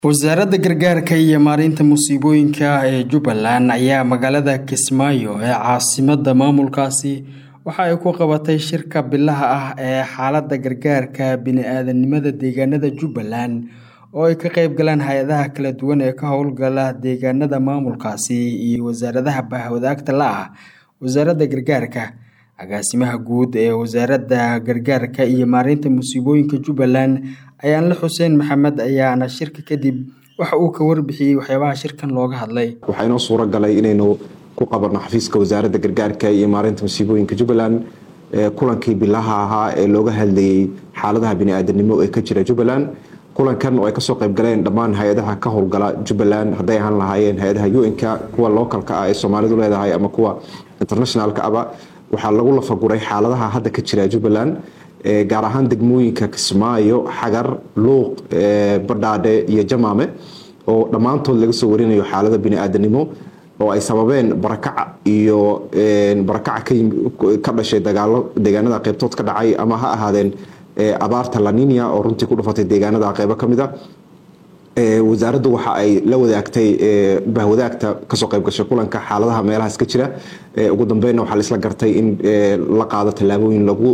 wasaaradda gargaarka iyo maareynta musiibooyinka ee jubbaland ayaa magaalada kismaayo ee caasimadda maamulkaasi waxa ay ku qabatay shirka bilaha ah ee xaaladda gargaarka bini-aadanimada deegaanada jubbaland oo ay ka qeyb galaan hay-adaha kala duwan ee ka howlgala deegaanada maamulkaasi iyo wasaaradaha bahwadaagta la ah wasaaradda gargaarka agaasimaha guud ee wasaaradda gargaarka iyo maareynta musiibooyinka jubbaland ayaanle xuseen maxamed ayaana shirka kadib waxa uu ka warbixiyey waxyaabaha shirkan looga hadlay waxaa inoo suura galay inaynu ku qabanno xafiiska wasaaradda gargaarka iyo maareynta musiibooyinka jubbaland kulankii bilaha ahaa ee looga hadlayey xaaladaha bini-aadanimo ee ka jira jubbaland kulankan oo ay kasoo qayb galeen dhammaan hay-adaha ka howlgala jubbaland hadday ahaan lahaayeen hay-adaha un-ka kuwa localka ah ee soomaalidu leedahay ama kuwa internationalka aba waxaa lagu lafaguray xaaladaha hadda ka jira jubbaland gaar ahaan degmooyinka kismaayo xagar luuq badhaadhe iyo jamaame oo dhammaantood laga soo warinayo xaalada bini-aadanimo oo ay sababeen barakaca iyo barakaca ka dhashay dagaalo deegaanada qeybtood ka dhacay ama ha ahaadeen abaarta laninia oo runtii ku dhufatay deegaanada qeybo ka mid a wasaaraddu waxa ay la wadaagtay bahwadaagta kasoo qayb gashay kulanka xaaladaha meelahaas ka jira ugu dambeynna waxaa laisla gartay in la qaado tallaabooyin lagu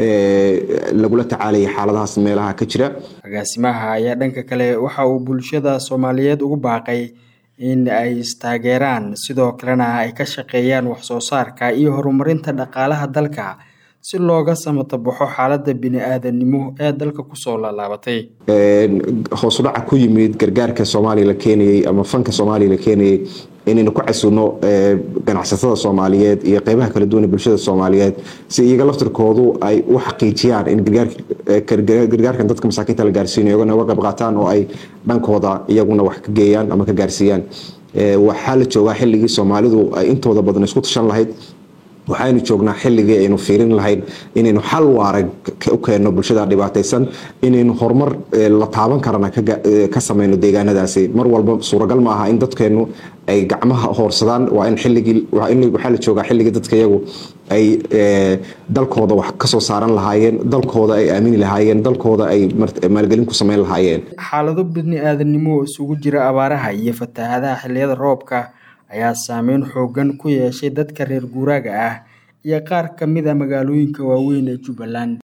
lagula tacaalaya xaaladahaas meelaha ka jira agaasimaha ayaa dhanka kale waxa uu bulshada soomaaliyeed ugu baaqay in ay istaageeraan sidoo kalena ay ka shaqeeyaan waxsoo saarka iyo horumarinta dhaqaalaha dalka si looga samatabaxo xaaladda bini-aadanimo ee dalka kusoo laalaabatay hoosudhaca ku yimid gargaarka soomaaliya la keenayey ama fanka soomaaliya la keenayey inaynu ku casuno ganacsatada soomaaliyeed iyo qeybaha kala duwan ee bulshada soomaaliyeed si iyaga laftirkoodu ay u xaqiijiyaan in gargaarkan dadka masaakiinta la gaarsiinayo iyagona uga qayb qaataan oo ay dhankooda iyaguna wax ka geeyaan ama ka gaarsiiyaan waxaa la joogaa xilligii soomaalidu ay intooda badan isku tashan lahayd waxaynu joognaa xilligii aynu fiirin lahayn inaynu xal waara u keenno bulshada dhibaataysan inaynu horumar la taaban karana ka sameyno deegaanadaasi mar walba suuragal ma aha in dadkeennu ay gacmaha hoorsadaan waa in xilligii waxaa la joogaa xilligii dadka iyagu ay dalkooda wax kasoo saaran lahaayeen dalkooda ay aamini lahaayeen dalkooda ay maalgelin ku sameyn lahaayeen xaalado bini-aadanimo isugu jira abaaraha iyo fatahaadaha xilliyada roobka ayaa saameyn xoogan ku yeeshay dadka reer guuraaga ah iyo qaar ka mid a magaalooyinka waaweyn ee jubbaland